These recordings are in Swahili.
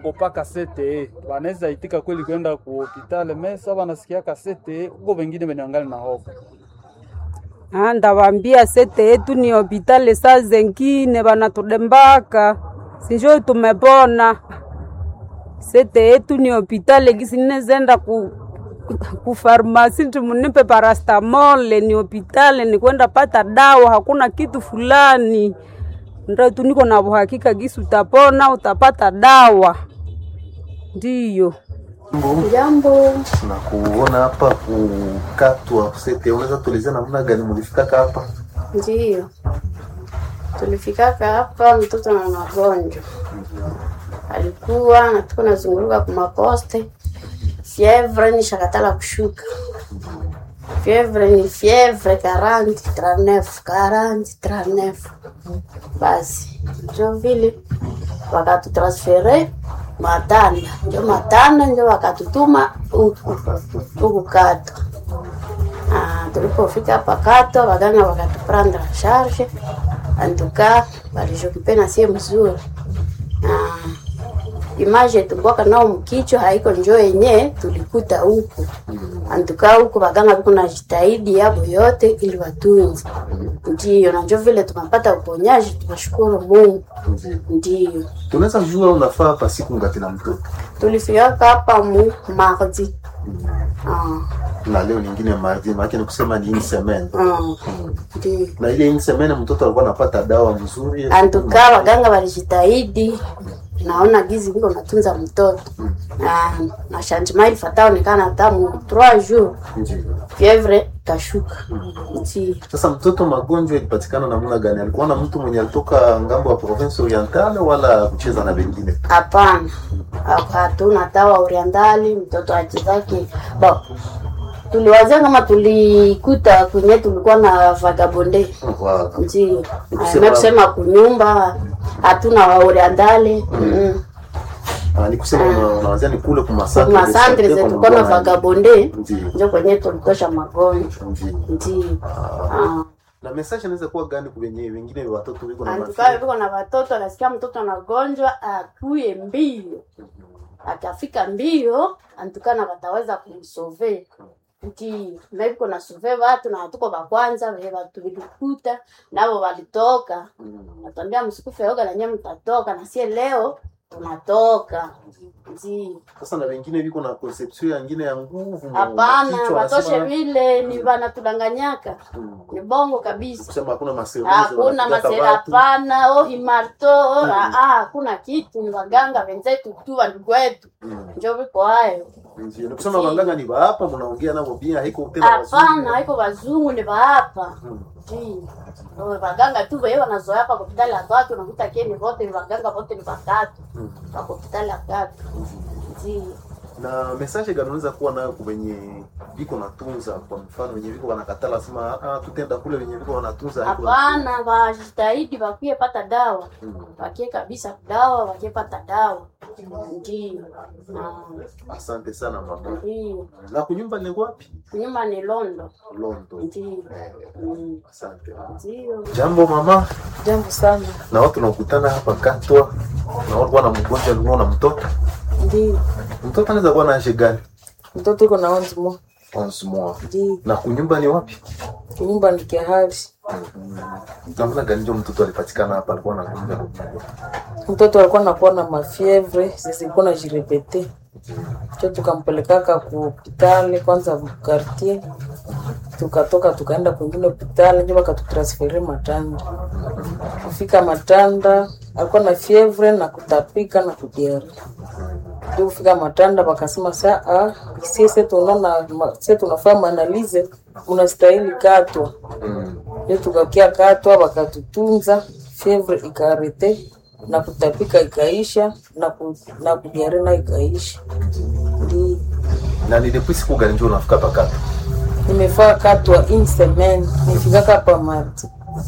kopaka CTE wanaweza itika kweli kwenda ku hospitali mesa wanasikiaka CTE huko, wengine wenangali na hofu Ah, ndawambia sete yetu ni hopitali, saa zengine wanatudembaka sinjo tumepona. Sete yetu ni hopitali, gisi ninezenda ku ku farmasi timunipe parastamole, ni hopitali, ni kwenda pata dawa, hakuna kitu fulani. Ndio tu niko na uhakika gisi utapona, utapata dawa, ndiyo. Jambo, na kuona hapa kukatwa sete, unaweza tuelezea namna gani mlifikaka hapa? ndiyo tulifikaka hapa, mtoto na magonjwa alikuwa natuko nazunguruka kumaposte, fievre ni shakatala kushuka, fievre ni fievre 40 39 40 39 basi njo vile wakatutransfere Matanda, njo Matanda njo wakatutuma huku huku Kato. Ah, tulipofika hapa Kato, waganga wakatuprendre en charge, antuka walijokipe na sie mzuri. Ah, image tulikuwaka nao mkichwa haiko njo yenye tulikuta huku antuka huku waganga viko na jitahidi yabo yote ili watunze, ndiyo na njo vile tunapata uponyaji, tunashukuru Mungu. Ndiyo Tunaweza jua unafaa hapa siku ngapi na mtoto, tulifikaka hapa mu mardi. Ah, na leo nyingine mardi, maana ni kusema ni une semaine, ah, ndiyo na ile une semaine mtoto alikuwa anapata dawa mzuri. antuka waganga walijitahidi, naona gizi viko natunza mtoto na na changement ilifata onekana hata mu 3 jours Ndiyo. fievre kashuka. Ndiyo Sasa mtoto magonjwa ilipatikana namna gani? Alikuwa na mtu mwenye alitoka ngambo ya province orientale wala kucheza na wengine? hapana, hatuna tawa orientali mtoto achezake ba tuliwazia kama tulikuta kwenye tulikuwa na vagabonde Wow. ndio Nikusema- na kusema kunyumba hatuna waorientale mm. Ah, ni kusema una- unawazia ni kule kumasante masandre zetu tulikuwa na vagabonde Ndiyo. ndio kwenye tulitosha magonjwa Ndiyo. ndio ah. na message inaweza kuwa gani kwa wenyewe wengine watoto wiko na Antukaa mafia viko na watoto, anasikia mtoto anagonjwa, akuye mbio, akafika mbio, antukana wataweza kumsove nti meviko na sove watu na hatuko wa kwanza vile watu vilikuta navo walitoka, natambia msikufe yoga na nyie mtatoka, na sie leo tunatoka ndio sasa na wengine viko na conception yangine ya nguvu mu- Hapana, kichwa, watoshe wanasema- vile ni vanatudanganyaka, ni bongo kabisa. kusema hakuna maseruzi Hakuna wanapigaka masera, watu. hapana. Oh, imarto oh, ah, ah, hakuna kitu. Ni waganga wenzetu tu, wandugu wetu Mm. njo viko hayo. Ndiyo, ni kusema waganga ni hapa mnaongea nao pia haiko tena Hapana, wazungu. haiko wazungu, ni wahapa Mm. Ndio. Oh, waganga tu wewe wanazoea hapa hospitali ya tatu, unakuta keni wote ni waganga wote ni watatu Mm. kwa hospitali ya tatu. Ndio. na message gani unaweza kuwa nayo kwa wenye viko natunza kwa mfano wenye viko wanakatala sema ah tutenda kule wenye viko wanatunza haiko Hapana, wajitahidi wakie pata dawa Mm. wakie kabisa dawa, wakie pata dawa. Ndio. Ah, asante sana mama Ndio. na kunyumba ni wapi Nyuma ni Londo. Londo Ndio. Mm, asante Ndio. jambo mama Jambo sana. na watu nakutana hapa katwa na watu wana mgonjwa alikuwa na mtoto Ndio. mtoto anaweza kuwa na age gani Mtoto iko na onze mois. 11 mois Ndio. na kunyumba ni wapi Nyumba ni kihali. namna gani ndio mtoto alipatikana hapa alikuwa na kunyumba Mtoto alikuwa anakuwa na mafievre zilikuwa na jirepete. Cho tukampelekaka ku hospitali kwanza quartier. Tukatoka tukaenda kwingine hospitali ndio wakatutransfere Matanda. Kufika Matanda alikuwa na fievre na kutapika na kudiare. Ndio kufika Matanda wakasema saa ah, sisi tunaona sisi tunafanya maanalize unastahili katwa. Ndio tukakia katwa wakatutunza, fievre ikarete na kutapika ikaisha na ku, na kudiare na ikaisha. Ndio na ni depuis siku gani ndio unafika pakata nimefaa katwa in semaine nifikaka hapa mardi.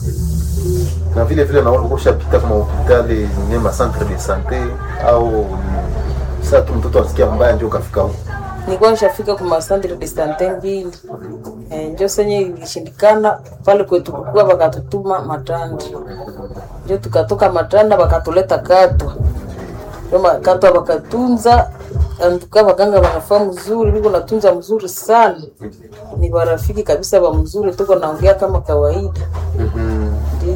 na vile vile naona ushapita kama hospitali nye ma centre de sante au ni saa tu mtoto asikia mbaya ndio ukafika huko Nilikuwa nishafika kwa masandre de sante mbili eh, njo senye ilishindikana pale kwetu kukua, wakatutuma Matanda, njo tukatoka Matanda wakatuleta Katwa. kama katwa wakatunza antuka waganga wanafaa mzuri viko natunza mzuri sana ni warafiki kabisa wa mzuri tuko naongea kama kawaida ndio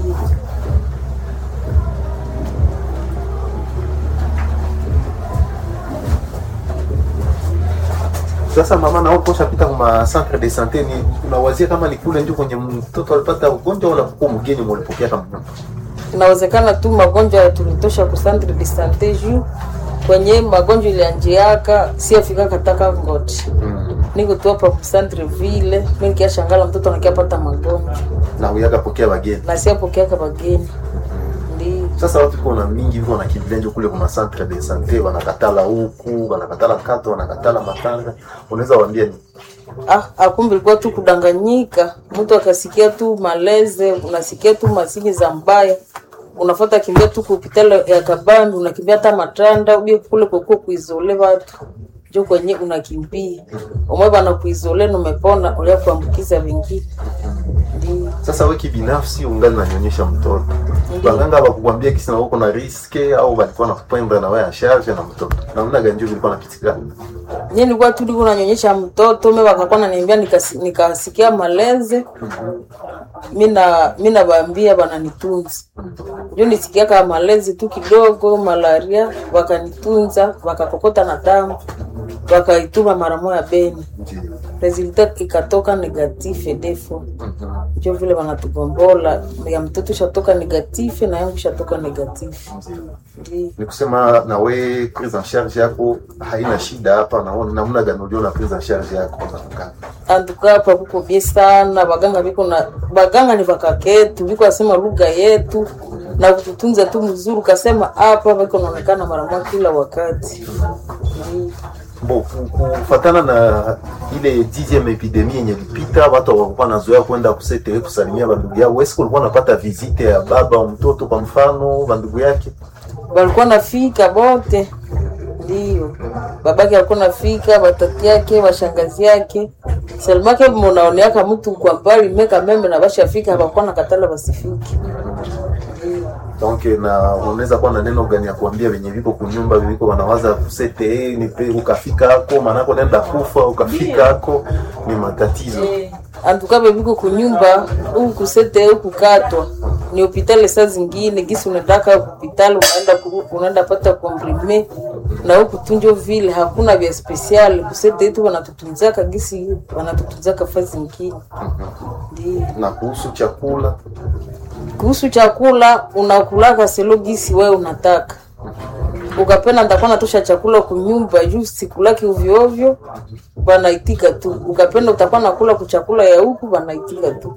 Sasa mama, na uko shapita kwa centre de santé, ni unawazia kama ni kule ndio kwenye mtoto alipata ugonjwa wala kwa mgeni mulipokea kama mtoto? inawezekana tu magonjwa tulitosha ku centre de sante juu kwenye magonjwa ilianjiaka siafika kataka ngoti niko tu hapa ku centre ville mi nikiashangala mtoto nakiapata magonjwa na uyaka pokea wageni. na siapokeaka bageni ndio Sasa watu iko na mingi viko wanakimbilia ndio kule kwa centre de santé, wanakatala huku, wanakatala kato, wanakatala matanga. Unaweza waambia ni ah, akumbe ilikuwa tu kudanganyika mtu akasikia tu maleze unasikia tu masini za mbaya unafata kimbia tu kupitala ya kabambi unakimbia hata matanda ubie kule kokuo kuizole watu jo kwenye unakimbia umwe bana kuizole numepona ulia kuambukiza wengine ndio sasa wewe kibinafsi ungali nanyonyesha mtoto. Waganga wakukwambia kisi na uko na riske au walikuwa nakupenda na wewe ya charge na mtoto. Namna gani ndio ilikuwa napitikana? nye nilikuwa tu niko nanyonyesha mtoto me wakakuwa naniambia nikasi- nikasikia maleze mina mina baambia bananitunza njo nisikiaka malezi tu kidogo malaria wakanitunza wakakokota na damu wakaituma mara moya beni Ndio. resulta ikatoka negative defo njo vile wanatugombola ya mtoto shatoka negative na yangu shatoka negative ndio Ni kusema na we prise en charge yako haina shida hapa na namna gani uliona prise en charge yako kwa mganga? antuka hapa kuko bie sana baganga biko na baganga ni bakaketu biko asema lugha yetu na kututunza tu mzuri kasema hapa biko naonekana mara moja kila wakati Ndi- Bo, ku- kufatana na ile dixième epidemie yenye ilipita, watu walikuwa nazoea kwenda kusete kusalimia bandugu yao. Wewe ulikuwa unapata visite ya baba au mtoto kwa mfano bandugu yake? walikuwa nafika bote ndio babake alikuwa nafika batati yake washangazi yake selmake munaoneaka mtu kwa mbali meka meme na bashafika hapakuwa na katala basifike Ndio. Donc na unaweza kuwa na neno gani ya kuambia wenye viko kunyumba viko wanawaza kusete ni pe ukafika hako manako nenda kufa ukafika hako ni matatizo. antuka bebiko kunyumba huku kusete huku katwa ni hopitali saa zingine gisi unataka hopitali unaenda kuru- unaenda pata komprime na huku tunjo vile hakuna vya spesiali kusete yetu wanatutunzaka gisi wanatutunzaka fa zingine ndio Na kuhusu chakula kuhusu chakula unakulaka selo gisi wewe unataka ukapenda nitakuwa natosha chakula kunyumba juu sikulaki ovyo ovyo banaitika tu ukapenda utakuwa nakula kuchakula ya huku banaitika tu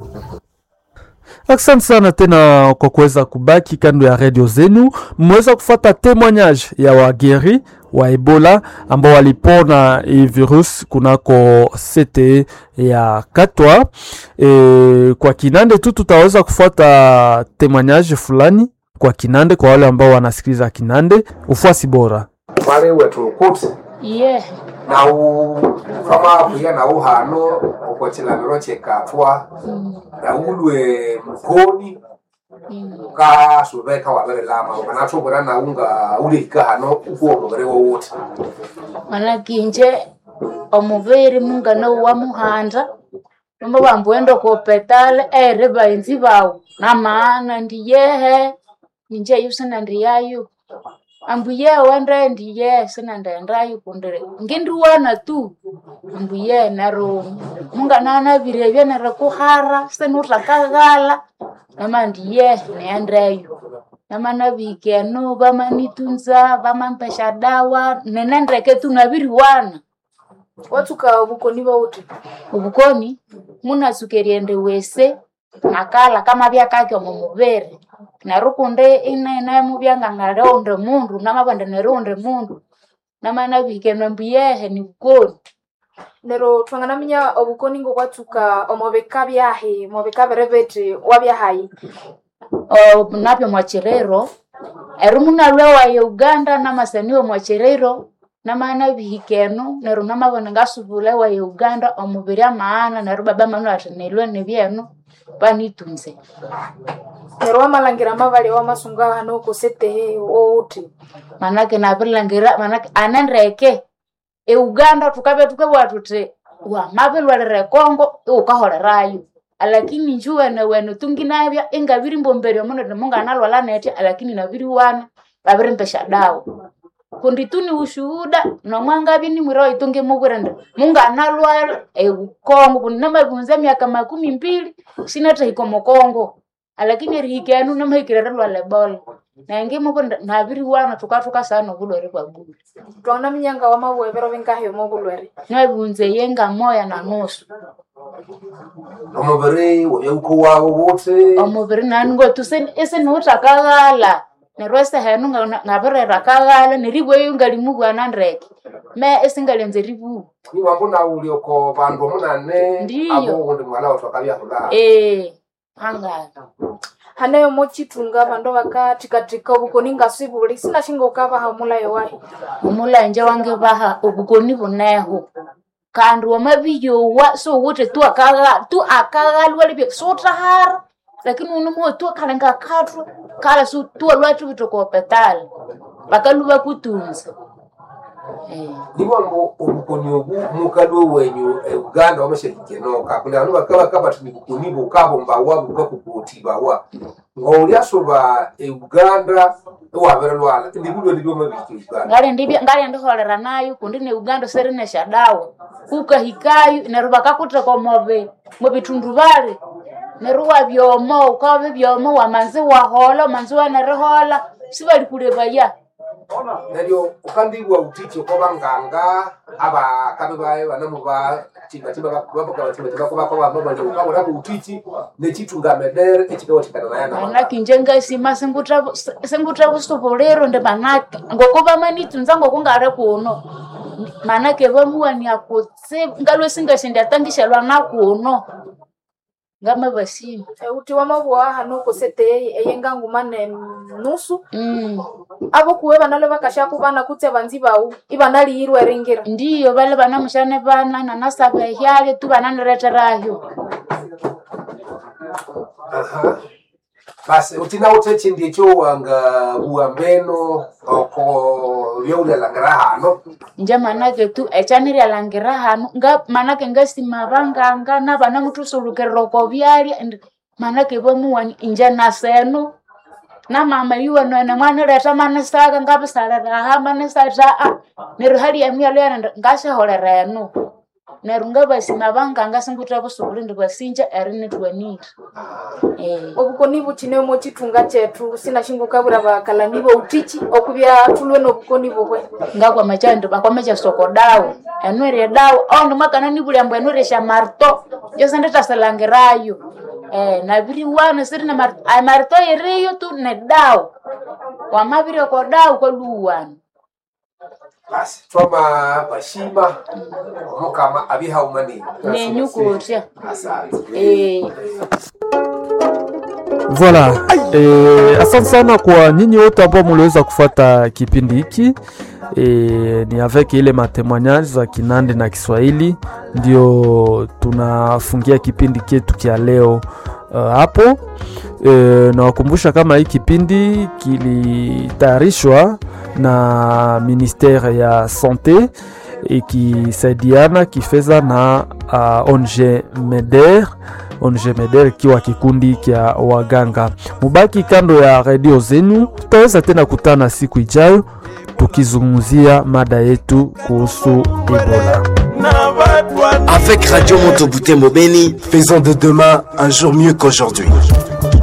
Asante sana tena kwa kuweza kubaki kando ya redio zenu. Mmeweza kufata témoignage ya wageri wa Ebola ambao walipona hii virus kunako CTE ya Katwa. E, kwa Kinande tu tutaweza kufuata témoignage fulani kwa Kinande kwa wale ambao wanasikiliza Kinande. Ufuasi bora. mwari wetu ukuti iye nau fama kuya nau hano ukochilaniro chekatwa naulwe mkoni ukasuveka wavere lama ukanatuvura naunga ulihika hano ukuonovere wowote malakinje omuviri mungana wa muhanda nomba vambuenda kopetale ere vaenzi vao na maana ndiyehe ninje yu sina ndiyayu ambuye wende ndiye sina ndaendayu kundire ngindiwana tu ambuye nero munganana virevye nere kuhara senutakaghala nama ndiye neendeyu namana vikeno vamanitunza vamampesha dawa nenendeke tunaviriwana watuka bukoni bauti ubukoni munasukeriende wese nakala kama vyakake omumuviri nerukunde inene muvyangang'aleonde mundu namavande nerunde mundu namana vikenwe mbuyehe ni bukoni nero twanganaminya obukoni ngo kwatuka omobeka byahi mobeka berebete wabyahayi O, napyo mwachirero eru munalwe waye uganda namasaniwe mwachirero namana bihikeno neru namabona ngasubula wa uganda omubiri amaana neru baba manu ati nilwe nibyenu banitunze neryo wamalangira mabali wamasunga hano kusetehe outi manake nabilangira manake anendeke euganda tukabya tukabwa tuti wamabilwalire kongo iwukaholerayo alakini nju wene wene tunginabya ingabiri mbomberya muno ti munganalwala netya alakini nabiri wana babirimpesha dawa kundi tuni ushuhuda nomwangabya nimwira waitungi mubwira ndi munganalwala eukongo kundi namabunza myaka makumi mbili sinatahika omukongo alakini erihikenu namahikire lwala ebola nange mubwira ndi nabiri wana tukatuka sana obulwere bwa buli twana minyanga wamabwebero bingahiyomo obulwere nabunze yenga moya na nusu omubiri wabyabuko wawo wote omubiri nani ngotu isiniutakaghala neryo esehenu ngabirera kaghala neribweyo ngalimubwana ndeke me esingalenze ribubu niwambo nauli oko bandu omunane Ndiyo. abo undi mwala watu akabyahula ee angala haneyo mochitunga bandu bakathikathika obukoni ngasibuli sinashinga ukabaha omulayo wahi omulanje wange baha obukoni buneho kandi wamabiyowa sowuthi tu akagha- tu akaghalwalebya sutahara lakini unumuho tu akalenga kathu kala su tu alwathu bitokopetala bakaluba kutunza eh. niwambo obukoni obu mukalwe wenyu e uganda wamashahikenoka kundi anu bakaba bati nibukoni bukabombawa bukakukutibawa ngauliasoba e uganda iwabirelwala ndibulwe byomabiki uganda ngali ndibya ngali ndiholera nayo kundi ne uganda serinesha dawa ukahikayo neryo bakakutheka omobi mubitundu bali neryo wabyomo ukabi byomo wamanzi wahola manzi wanerihola sibalikulebaya neryo ukandibwa utichi oko banganga abakabe baye banamu ba chimbachimbakobakobatibakobakobamalukabonabo utichi nechitungamedere echikawathikana nayana manaki njengasima singuthabusubuliro ndi manaki ngoko bamanitunza ngoko ngale kuno manake bamuwania kutsibu ngalwe singashindiatangishalwa na kuno ngamabasimi euti wamabwa hano kusetehe eyenga nguma ne nusu mm. abo kuwe banalwe bakashaku bana kutse banzi bawu ibanaliyirwe ringira ndiyo bale banamushane bana nanasaba ehyale tu bananireterayo Aha. basi utina uthe chindi echo wanga buambeno oko byaulialangira hano nje manake tu echanirialangira hanu nga manake ngasima banganga nabana mutusulukerera oko byalya and manake bamuwani inje naseno na mama yuwanwene mwanireta manisaka ngabisaliraha manisata a neryo hali yamyalo yana ngashaholera enu neryo ngabasima banganga singutha busubuli ndi basinja erinitwanire eh. obukoni buthine mochitunga chetu sinashinga ukabwira bakalani boutichi okubya thulwe nobukoni bubwe ngakwama chandi bakwama soko dawa enwere dawa aundi mwakana nibulyambo enwere sha marto jose nditasalangirayo eh, nabiri wana siri na marto ay marto iriyo tu ne dawa wamabire ko dawa kwaluwana basi twama bashima omukama abihaumani nenyukutya asante eh. Voilà. E, asante sana kwa nyinyi wote ambao mliweza kufuata kipindi hiki e, ni avec ile matemoignage za Kinande na Kiswahili ndio tunafungia kipindi chetu kia leo uh, hapo e, nawakumbusha kama hii kipindi kilitayarishwa na ministere ya sante ikisaidiana kifedha na uh, ONG MEDER ONG MEDER ikiwa kikundi kya waganga. Mubaki kando ya redio zenu, tutaweza tena kutana siku ijayo tukizungumzia mada yetu kuhusu Ebola. Avec Radio Montebouté Mobeni, faisons de demain un jour mieux qu'aujourd'hui.